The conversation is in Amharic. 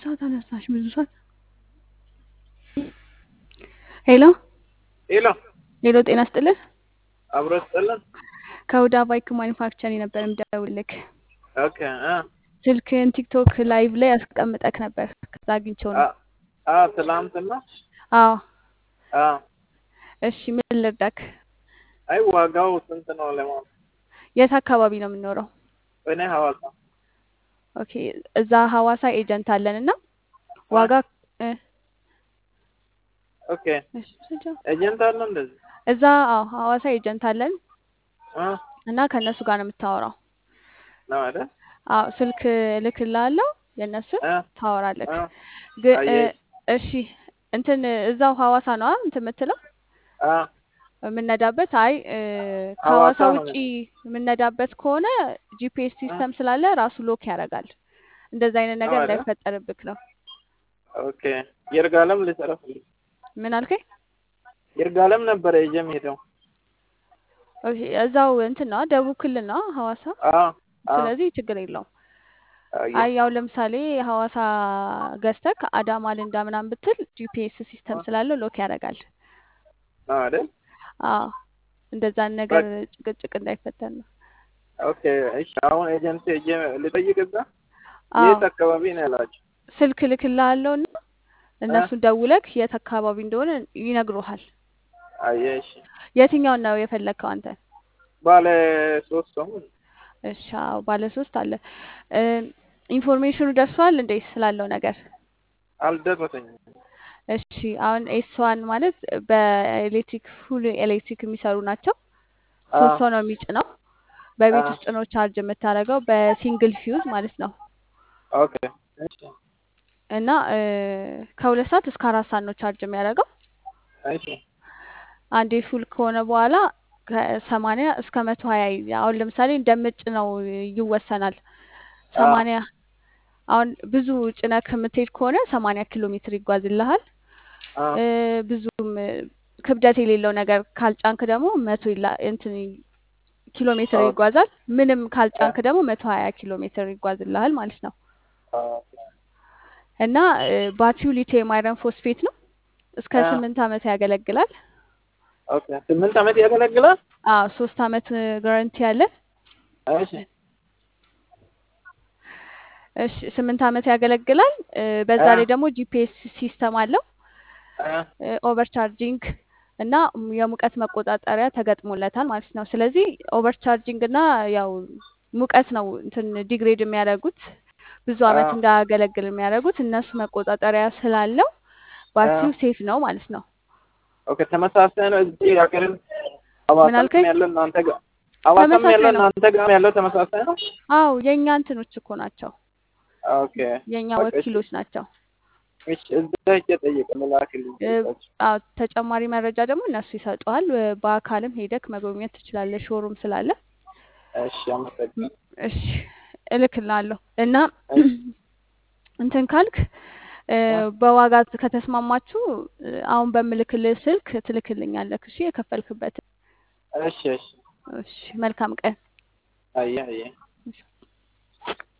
ሰዓት አነሳሽ? ብዙ ሰዓት። ሄሎ ሄሎ ሄሎ፣ ጤና ስጥልን። አብሮ ስጥልን። ከሁዳ ባይክ ማኒፋክቸር ነበር የምደውልልክ። ኦኬ እ ስልክን ቲክቶክ ላይቭ ላይ አስቀምጠክ ነበር። ከዛ አግኝቼው ነው። አ- አ ትላንትና አዎ፣ አ እሺ፣ ምን ልርዳክ? አይ ዋጋው ስንት ነው ለማለት የት አካባቢ ነው የምንኖረው? እኔ ሐዋሳ ኦኬ፣ እዛ ሐዋሳ ኤጀንት አለን እና ዋጋ እ፣ ኦኬ እሺ፣ ስንት? ኤጀንት አለ እንደዚህ እዛ አዎ፣ ሐዋሳ ኤጀንት አለን አ እና ከእነሱ ጋር ነው የምታወራው። ነው አይደል? አዎ፣ ስልክ እልክልሃለሁ የእነሱን አ ታወራለክ። አ ግን እ፣ አየህ እሺ እንትን እዛው ሐዋሳ ነዋ እንትን የምትለው አ የምነዳበት አይ እ፣ ሐዋሳ ከሐዋሳ ነው ውጪ የምነዳበት ከሆነ ጂፒኤስ አ ሲስተም ስላለ ራሱ ሎክ ያደርጋል። እንደዛ አይነት ነው ነገር አይደል? እንዳይፈጠርብክ ነው። ኦኬ ይርጋለም ልጨረስልኝ ምን አልከኝ? ይርጋለም ነበረ ይዤ የምሄደው ኦኬ፣ እዛው እንትን ነው ደቡብ ክልል ነው ሐዋሳ። አ አ ስለዚህ ችግር የለውም። አየህ አይ ያው ለምሳሌ ሐዋሳ ገዝተክ አዳማ ልንዳ ምናምን ብትል ጂፒኤስ ሲስተም አ ስላለው ሎክ ያደርጋል። ነው አይደል? አዎ እንደዛን ነገር በቃ ጭቅጭቅ እንዳይፈጠር ነው። ኦኬ እሺ አሁን ኤጀንት ሄጄ ልጠይቅ እዛ አዎ የት አካባቢ ነው ያላችሁ? ስልክ ልክልሃለሁ እና አ እነሱን ደውለክ የት አካባቢ እንደሆነ ይነግሩሃል። አየህ እሺ የትኛውን ነው የፈለግከው አንተ? ባለ ሶስት ሰው እሺ አዎ፣ ባለ ሶስት አለ። እ፣ ኢንፎርሜሽኑ ደርሷል እንዴ ስላለው ነገር? አልደረሰኝም። እሺ አሁን ኤስዋን ማለት በኤሌክትሪክ ፉል ኤሌክትሪክ የሚሰሩ ናቸው። አ ሶስት ሰው ነው የሚጭነው። አ በቤት ውስጥ ነው ቻርጅ የምታደርገው በሲንግል ፊውዝ ማለት ነው። ኦኬ እሺ እና እ፣ ከሁለት ሰዓት እስከ አራት ሰዓት ነው ቻርጅ የሚያደርገው። እሺ አንዴ ፉል ከሆነ በኋላ ከሰማንያ እስከ መቶ ሀያ አሁን ለምሳሌ እንደምጭ ነው ይወሰናል። አ ሰማንያ አሁን ብዙ ጭነህ የምትሄድ ከሆነ ሰማንያ ኪሎ ሜትር ይጓዝልሃል። አ እ፣ ብዙም እ፣ ክብደት የሌለው ነገር ካልጫንክ ደግሞ መቶ ይላ እንትን ኪሎ ሜትር ኦኬ ይጓዛል። ምንም አ ካልጫንክ ደግሞ መቶ ሀያ ኪሎ ሜትር ይጓዝልሃል ማለት ነው። ኦኬ እና እ፣ ባትሪው ሊቲየም አይረን ፎስፌት ነው። እስከ አ ስምንት ዓመት ያገለግላል። ኦኬ ስምንት ዓመት ያገለግላል። አዎ ሶስት ዓመት ጋራንቲ ያለን እሺ እሺ ስምንት ዓመት ያገለግላል። እ፣ በዛ አ ላይ ደግሞ ጂፒኤስ ሲስተም አለው። አ ኦቨር ቻርጂንግ እና የሙቀት መቆጣጠሪያ ተገጥሞለታል ማለት ነው። ስለዚህ ኦቨር ቻርጂንግ እና ያው ሙቀት ነው እንትን ዲግሬድ የሚያደርጉት ብዙ አ ዓመት እንዳያገለግል የሚያደርጉት እነሱ መቆጣጠሪያ ስላለው አ ባትሪው ሴፍ ነው ማለት ነው። ኦኬ ተመሳሳይ ነው። እዚህ ሀገርን ምን ሐዋሳም አልከኝ? ያለው እናንተ ጋር ሐዋሳም ያለው ተመሳሳይ ነው። እናንተ ጋር ያለው ተመሳሳይ ነው። አዎ የእኛ እንትኖች እኮ ናቸው፣ ኦኬ የእኛ በቃ እሺ ወኪሎች ናቸው። እሺ እዛ ሄጄ ጠይቅ ምላክልኝ እ፣ ጠይቃቸው። አዎ ተጨማሪ መረጃ ደግሞ እነሱ ይሰጡሃል። እ፣ በአካልም ሄደክ መጎብኘት ትችላለህ፣ ሾሩም ስላለ። እሺ አመሰግናለሁ። እሺ እልክልሃለሁ እና እሺ እንትን ካልክ እ፣ አ በዋጋ ከተስማማችሁ እ፣ አሁን በምልክልህ ስልክ ትልክልኛለህ። እሺ የከፈልክበትን። እሺ እሺ እሺ መልካም ቀን። አየህ አየህ እሺ።